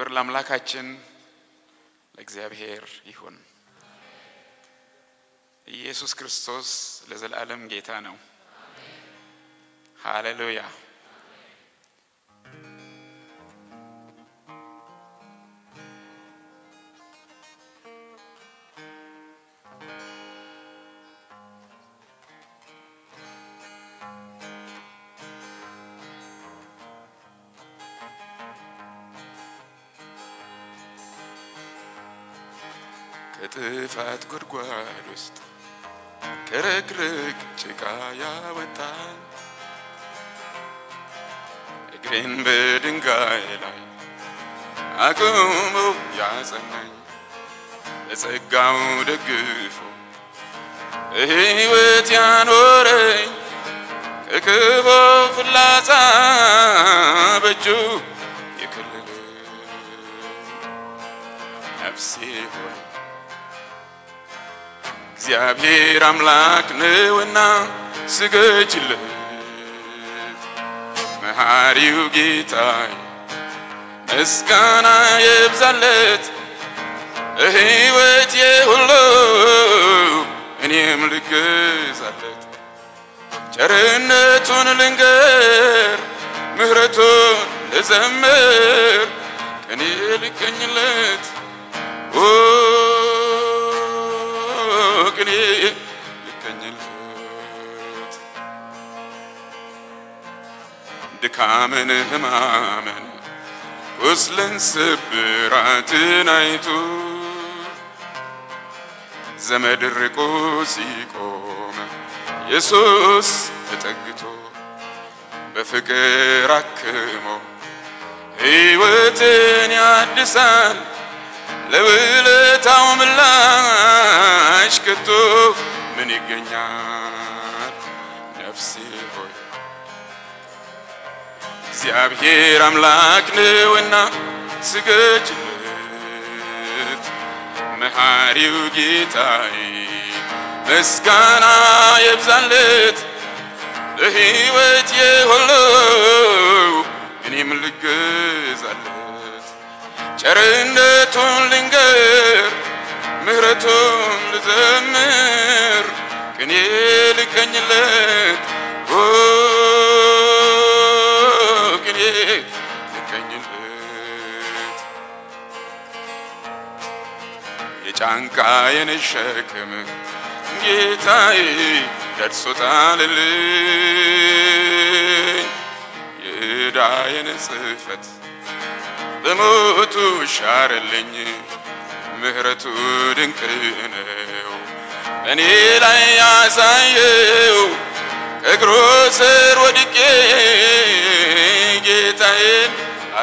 ክብር ለአምላካችን ለእግዚአብሔር ይሁን። ኢየሱስ ክርስቶስ ለዘላለም ጌታ ነው። ሃሌሉያ። ከጥፋት ጉድጓድ ውስጥ ከረግረግ ጭቃ ያወጣል እግሬን በድንጋይ ላይ አቁሞ ያጸናኝ በጸጋው ደግፎ በሕይወት ያኖረኝ ከክፉ ፍላጻ በእጁ የከለለኝ ነፍሴ ሆይ እግዚአብሔር አምላክ ነውና ስገጅለት። መሐሪው ጌታዬ ምስጋና ይብዛለት። በሕይወቴ ሁሉ እኔም ልገዛለት። ቸርነቱን ልንገር፣ ምሕረቱን ልዘምር፣ ቀኔ ልቀኝለት ኦ ቅኔ ልቀኝለት ድካምን ሕማምን ቁስልን ስብራትን አይቶ ዘመድ ርቆ ሲቆም ኢየሱስ ተጠግቶ በፍቅር አክሞ ሕይወትን ያድሳል። ለውለታው ምላሽ ከቶ ምን ይገኛል? ነፍሴ ሆይ እግዚአብሔር አምላክ ነውና ስገጅለት። መሐሪው ጌታዬ ምስጋና ይብዛለት። ለሕይወቴ ሁሉ እኔም ልገዛለት። ቸርነቱን ልንገር፣ ምሕረቱን ልዘምር፣ ቅኔ ልቀኝለት ኦ ቅኔ ልቀኝለት የጫንቃዬን ሸክም ጌታዬ ደርሶታልልኝ የዕዳዬን ጽሕፈት በሞቱ ሻረልኝ። ምሕረቱ ድንቅ ነው እኔ ላይ ያሳየው ከእግሩ ስር ወድቄ ጌታዬን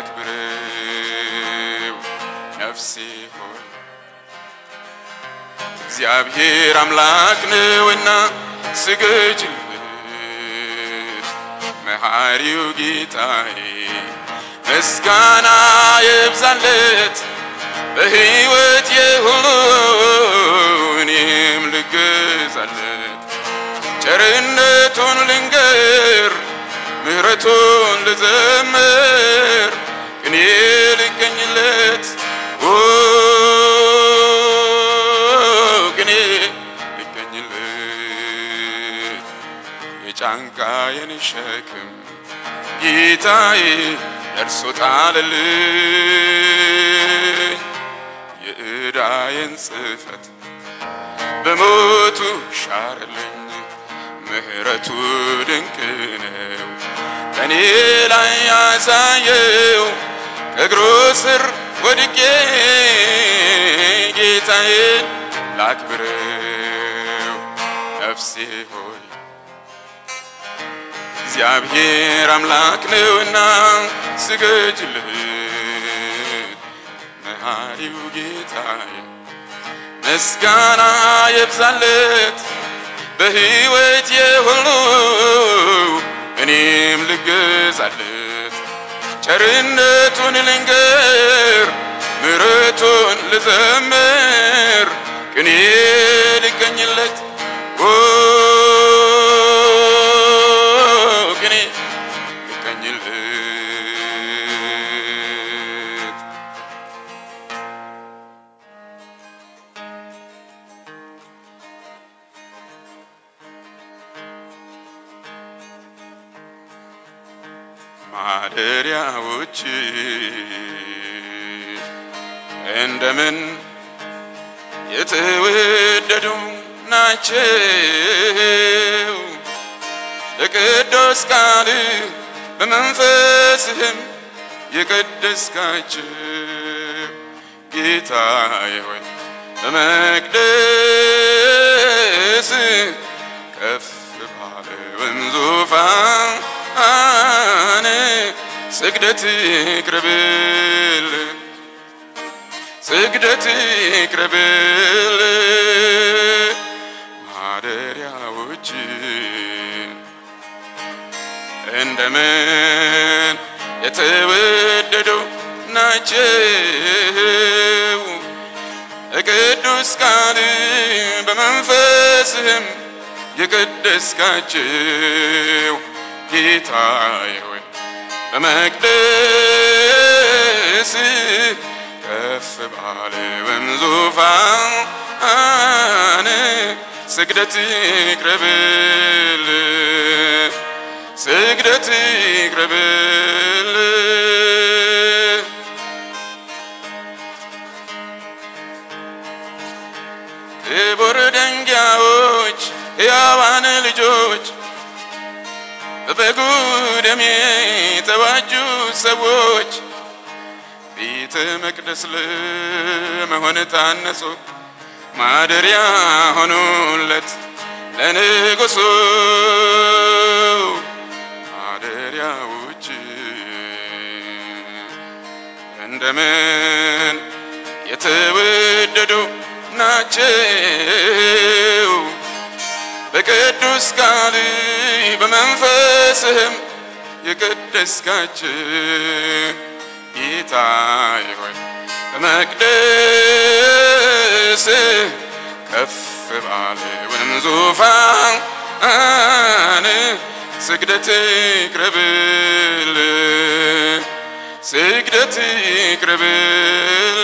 አክብሬው ነፍሴ ሆይ እግዚአብሔር አምላክ ነውና ስገጅለት። መሐሪው ጌታዬ ምስጋና ይብዛለት። በሕይወቴ ሁሉ እኔም ልገዛለት። ቸርነቱን ልንገር፣ ምሕረቱን ልዘምር፣ ቅኔ ልቀኝለት ኦ ቅኔ ልቀኝለት የጫንቃዬን ሸክም ጌታዬ ደርሶ ጣለልኝ። የዕዳዬን ጽሕፈት በሞቱ ሻረልኝ። ምሕረቱ ድንቅ ነው በእኔ ላይ ያሳየው ከእግሩ ስር ወድቄ ጌታዬን ላክብረው ነፍሴ ሆይ እግዚአብሔር አምላክ ነውና ስገጅለት። መሐሪው ጌታዬ ምስጋና ይብዛለት። በሕይወቴ ሁሉ እኔም ልገዛለት። ቸርነቱን ልንገር፣ ምሕረቱን ልዘምር፣ ቅኔ ልቀኝለት ኦ ቅኔ ልቀኝለት ማደሪያዎች እንደምን የተወደዱ ናቸው በቅዱስ ቃል በመንፈስህም የቀደስካቸው ጌታዬ ሆይ በመቅደስ ከፍ ባለውን ዙፋን ስግደት ይቅረብል ስግደት ይቅረብል ማደሪያዎች እንደምን የተወደዱ ናቸው ቅዱስ ቃል በመንፈስህም የቀደስካቸው ጌታዬ ሆይ በመቅደስ ከፍ ባለውን ዙፋን ስግደት ይቅረብል ስግደት ይቅረብል ክቡር ደንጊያዎች ሕያዋን ልጆች በበጉ ደም የተዋጁ ሰዎች ቤተ መቅደስ ለመሆን ታነጹ ማደሪያ ሆኑለት ለንጉሱ ማደሪያዎች እንደምን የተወደዱ ናቸው በቅዱስ ቃል በመንፈስህም የቀደስካቸው ጌታዬ ሆይ በመቅደስ ከፍ ባለውን ዙፋን ስግደት ይቅረብል ስግደት ይቅረብል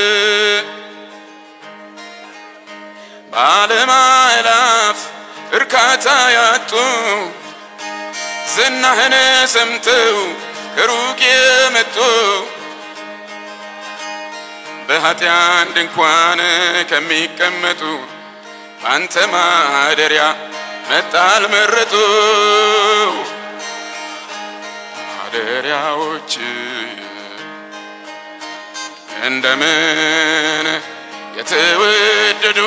በዓለም አእላፍ እርካታ ያጡ ዝናህን ሰምተው ከሩቅ የመጡ በኃጢያን ድንኳን ከሚቀመጡ አንተ ማደሪያ መጣል መረጡ ማደሪያዎች እንደምን የተወደዱ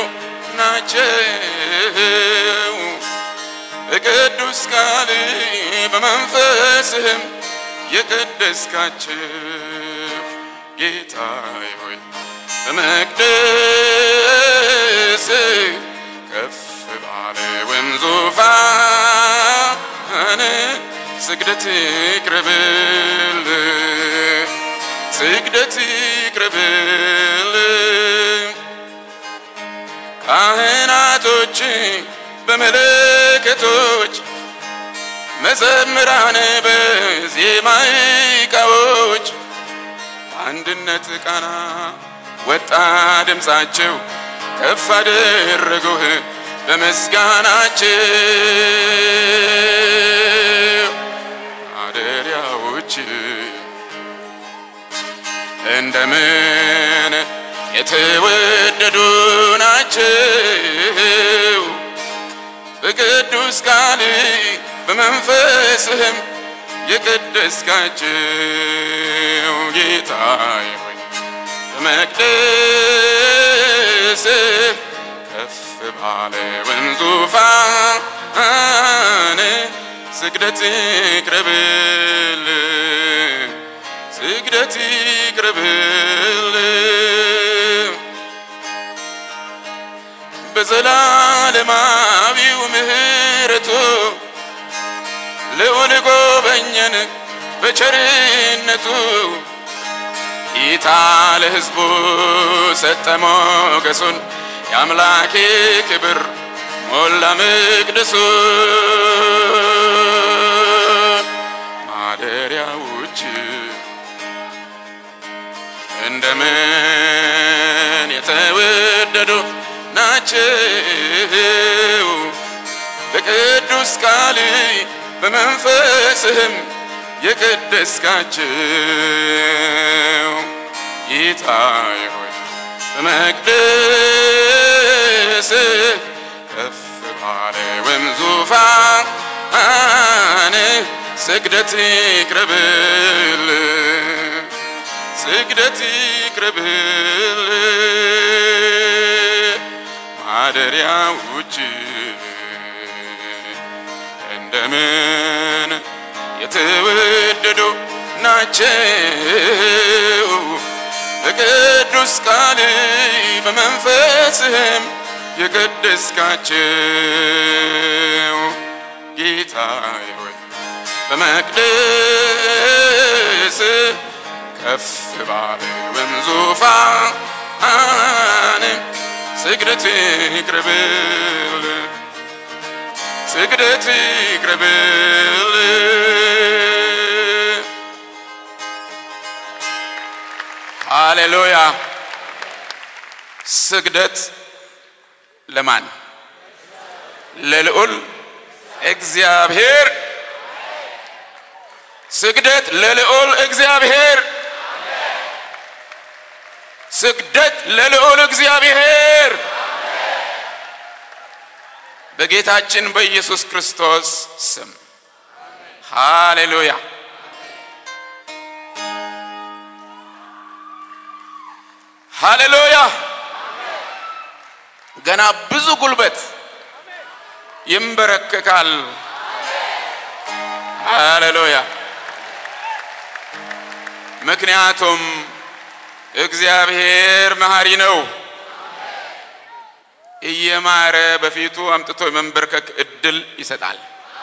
ናቸው በቅዱስ ቃል በመንፈስህም የቀደስካቸው ጌታዬ ሆይ በመቅደስ ከፍ ባለውን ዙፋን ስግደት ይቅረብል ስግደት ይቅረብል ካህናቶች በመለከቶች መዘምራን በዜማ ዕቃዎች አንድነት ቃና ወጣ ድምፃቸው ከፍ አደረጉህ በምስጋናቸው ማደሪያዎች እንደምን የተወደዱ ናቸው በቅዱስ ቃል በመንፈስህም የቀደስካቸው ጌታዬ ሆይ በመቅደስ ከፍ ባለውን ዙፋን ስግደት ይቅረብል ስግደት ይቅረብል በዘላለማዊው ምሕረቱ ልዑል ጎበኘን በቸርነቱ ጌታ ለሕዝቡ ሰጠ ሞገሱን የአምላኬ ክብር ሞላ መቅደሱ ማደሪያዎች እንደምን የተወደዱ ናቸው በቅዱስ ቃል በመንፈስህም የቀደስካቸው ጌታዬ ሆይ በመቅደስ ከፍ ባለውም ዙፋን ስግደት ይቅረብል ስግደት ይቅረብል ማደሪያዎች እንደምን የተወደዱ ናቸው በቅዱስ ቃል በመንፈስህም የቀደስካቸው ጌታዬ ሆይ በመቅደስ ከፍ ባለውም ዙፋን ስግደት ይቅረብል ስግደት ይቅረብል ሃሌሉያ ስግደት ለማን ለልዑል እግዚአብሔር ስግደት ለልዑል እግዚአብሔር ስግደት ለልዑል እግዚአብሔር በጌታችን በኢየሱስ ክርስቶስ ስም ሃሌሉያ ሃሌሉያ ገና ብዙ ጉልበት ይንበረከካል ሃሌሉያ ምክንያቱም እግዚአብሔር መሐሪ ነው እየማረ በፊቱ አምጥቶ የመንበርከክ እድል ይሰጣል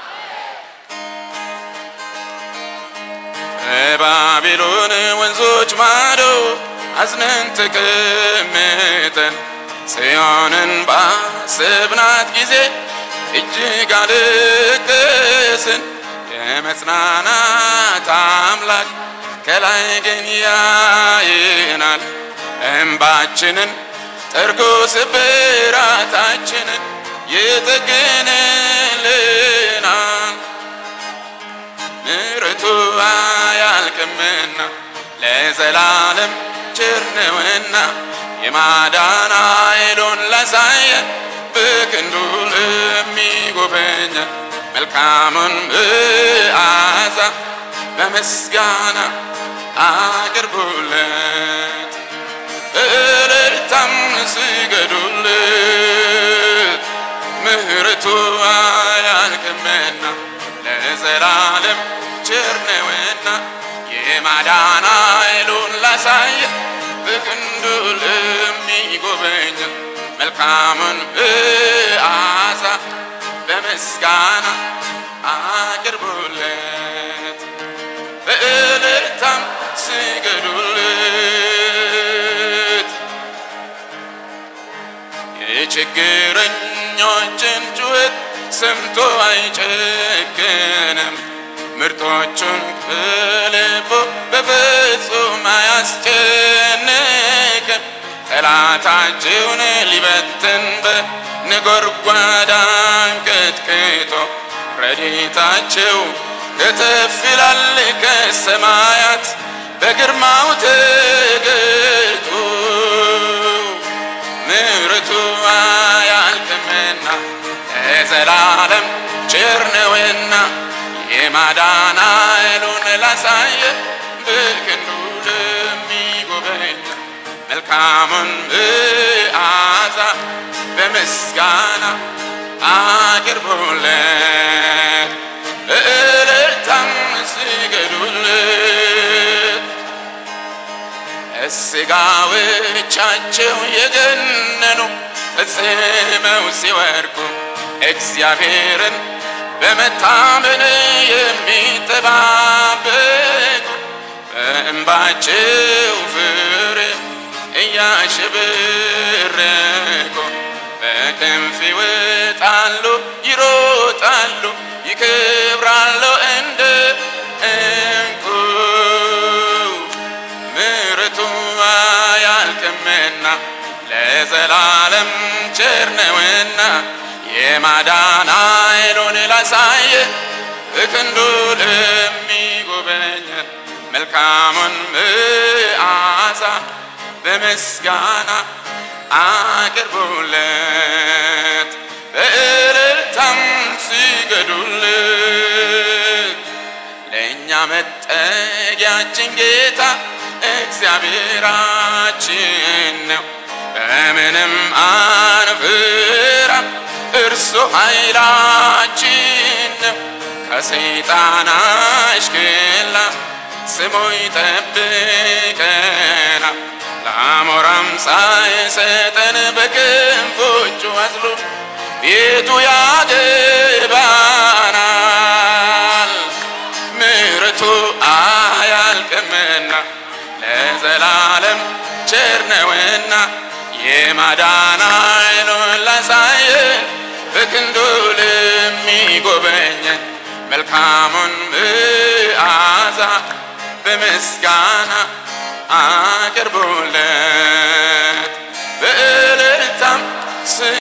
በባቢሎን ወንዞች ማዶ አዝነን ተቀምጠን ጽዮንን ባሰብናት ጊዜ እጅግ አለቀስን የመጽናናት አምላክ ከላይ ግን ያየናል እንባችንን ጠርጎ ስብራታችንን ይጠግንልናል ምሕረቱ አያልቅምና ለዘላለም ቸር ነውና የማዳን ኃይሉን ላሳየን በክንዱ ለሚጎበኘን መልካሙን መዓዛ በምስጋና አቅርቡለት በእልልታም ስገዱለት ምሕረቱ አያልቅምና ለዘላለም ቸር ነውና የማዳን ኃይሉን ላሳየ በክንዱ ለሚጎበኘን መልካሙን መዓዛ በምስጋና አቅርቡለት በእልልታም ስገዱለት የችግረኞችን ጩኸት ሰምቶ አይጨክንም ምርጦቹን ከልቡ በፍጹም አያስጨንቅም ጠላታቸውን ሊበትን በነጎድጓድ አንቀጥቅጦ ረድኤታቸው ከተፍ ይላል ከሰማያት በግርማው ተገልጦ ምሕረቱ አያልቅምና ለዘላለም ቸር ነውና የማዳን ኃይሉን ላሳየ በክንዱ ለሚጎበኝ መልካሙን መዓዛ በምስጋና አቅርቡለት በእልልታም ስገዱለት ስጋዎቻቸው የገነኑ ፈጽመው ሲወርቁ እግዚአብሔርን በመታመን የሚጠባበቁ በእንባቸው ፍሬ እያሸበረቁ በክንፍ ይወጣሉ፣ ይሮጣሉ፣ ይከብራሉ እንደ እንቁ ምሕረቱ አያልቅምና ለዘላለም ቸር ነውና የማዳን ኃይሉን ላሳየ በክንዱ ለሚጎ የሚጎበኘን መልካሙን መዓዛ በምስጋና አቅርቡለት በእልልታም ስገዱለት ለእኛ መጠጊያችን ጌታ እግዚአብሔራችን ነው በምንም አንፍራም እርሱ ኃይላችን ነው ከሰይጣን አሽክላ ስሙ ይጠብቀና ለአሞራም ሳይሰጠን በክንፎቹ አዝሎ ቤቱ ያገባናል ምሕረቱ አያልቅምና ለዘላለም ቸር ነውና የማዳን ኃይሉን ላሳየን በክንዱ ለሚጎበኘን መልካሙን መዓዛ በምስጋና አቅርቡለት